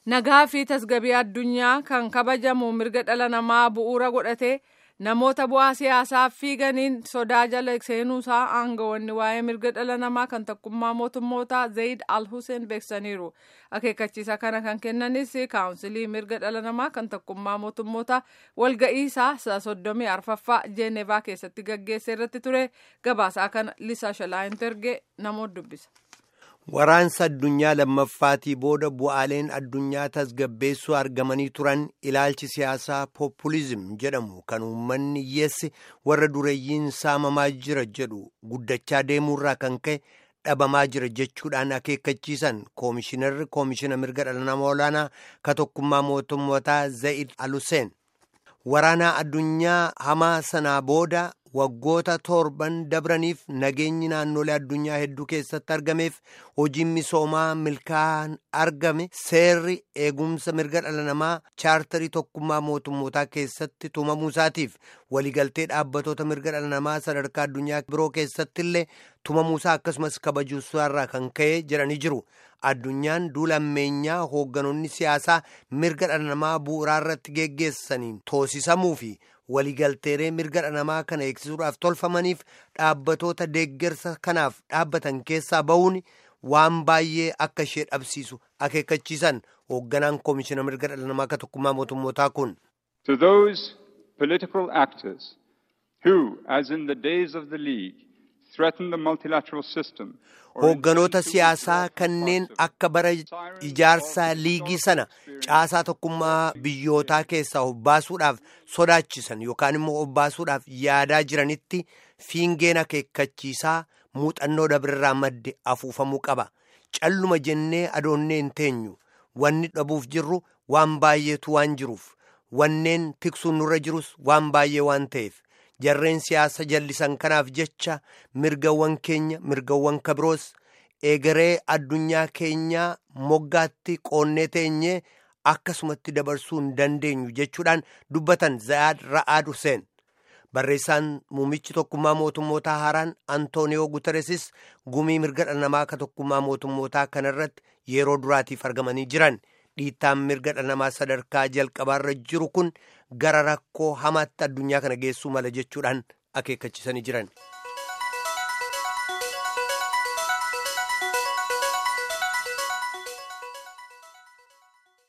nagaa fi tasgabii addunyaa kan kabajamu mirga dhala namaa bu'uura godhatee namoota bu'aa siyaasaaf fiiganiin sodaa jala seenuusaa aangawoonni waa'ee mirga dhala namaa kan tokkummaa mootummootaa zayid al hussein beeksaniiru akeekkachiisa kana kan kennanis kaawunsilii mirga dhala namaa kan tokkummaa mootummootaa walga'iisaa soddomii arfaffaa jeenevaa keessatti gaggeesse irratti ture gabaasaa kana lisaa shalaayintergee namoota dubbisa. Waraansa addunyaa lammaffaatii booda bu'aaleen addunyaa tasgabbeessuu argamanii turan ilaalchi siyaasaa populizim jedhamu kan uummanni hiyyeessi warra dureeyyiin saamamaa jira jedhu guddachaa deemuurraa kan ka'e dhabamaa jira jechuudhaan akeekkachiisan koomishinarri koomishina mirga dhala namaa olaanaa ka tokkummaa mootummootaa Zayid Aluseen waraanaa addunyaa hamaa sanaa booda. waggoota torban dabraniif nageenyi naannolee addunyaa hedduu keessatti argameef hojiin misoomaa milkaa'an argame seerri eegumsa mirga dhala namaa chaartarii tokkummaa mootummootaa keessatti tumamuu isaatiif waliigaltee dhaabbatoota mirga dhala namaa sadarkaa addunyaa biroo keessatti illee tumamuusaa akkasumas kabajuusaarraa kan ka'e jedhanii jiru. addunyaan duula ammeenyaa hoogganoonni siyaasaa mirga dhala namaa bu'uuraa irratti geggeessaniin toosisamuu fi waliigalteeree mirga dhala namaa kana eegsisuudhaaf tolfamaniif dhaabbatoota deeggarsa kanaaf dhaabbatan keessaa ba'uun waan baay'ee akka ishee dhabsiisu akeekkachiisan hoogganaan koomishina mirga dhala namaa ka tokkummaa mootummootaa kun. To those political actors who, as in the days of the League, threaten the multilateral system. Hoogganoota siyaasaa kanneen akka bara ijaarsaa liigii sana caasaa tokkummaa biyyootaa keessaa of baasuudhaaf sodaachisan yookaan immoo of baasuudhaaf yaadaa jiranitti fiingeen akeekkachiisaa muuxannoo dabrirraa madde afuufamuu qaba. Calluma jennee adoonnee hin teenyu. Wanni dhabuuf jirru waan baay'eetu waan jiruuf. Wanneen tiksuun nurra jirus waan baay'ee waan ta'eef. jarreen siyaasa jallisan kanaaf jecha mirgawwan keenya mirgawwan kabiroos eegaree addunyaa keenyaa moggaatti qoonnee teenyee akkasumatti dabarsuu hin dandeenyu jechuudhaan dubbatan Zayaad Ra'aad Hussein. Barreessaan muummichi tokkummaa mootummootaa haaraan Antooniyoo Guteresis gumii mirga dhala namaa ka tokkummaa mootummootaa kanarratti yeroo duraatiif argamanii jiran. dhiittaan mirga dhala namaa sadarkaa jalqabaarra jiru kun gara rakkoo hamaatti addunyaa kana geessuu mala jechuudhaan akeekkachiisanii jiran.